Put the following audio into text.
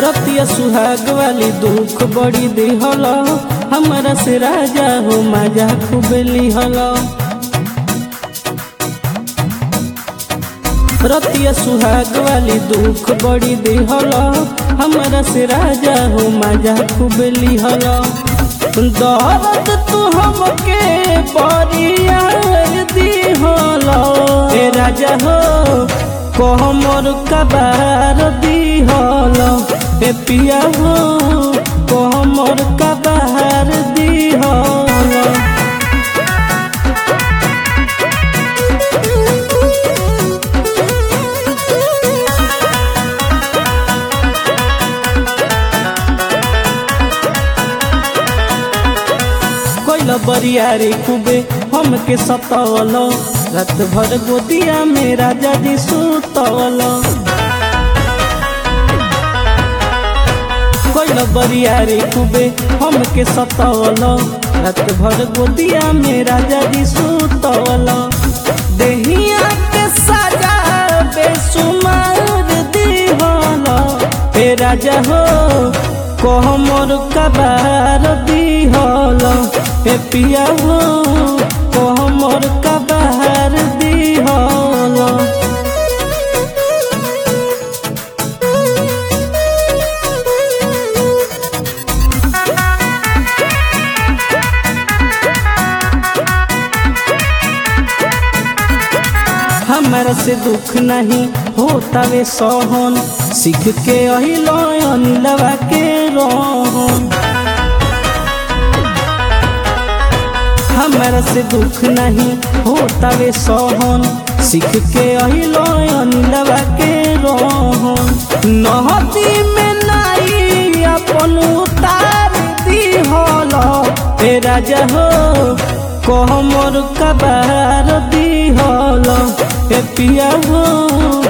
रतिया सुहाग वाली दुख बड़ी दिहल हमरा से राजा हो मजा खूब लिहल रतिया सुहाग वाली दुख बड़ी दिहल हमरा से राजा हो मजा खूब लिहल दर्द तू हमके बरियार दिहल ए राजा हो कहमर कबार दिहल ए पिया हो कहमर कबार दिहल कोइल बरियारी खूबे हमके सतवल रात भर गोदिया में राजा जी सुतवल कोइल बरियारी खूबे हमके सतवल रात भर गोदिया में राजा जी सुतवल देहिया के सजा बेसुमार दिहल हे राजा हो कहमर कबार दिहल हे पिया हो कहमर कबार दिहल हमारा से दुख नहीं होता वे सहन सीख के अहिलो अनिलवा के रोहन हमारा से दुख नहीं होता वे सहन सीख के अहिलो अनिलवा के रोहन नहती में नाई अपन उतार दिहल हे राजा हो कहमर कबार दिहल हे पिया हो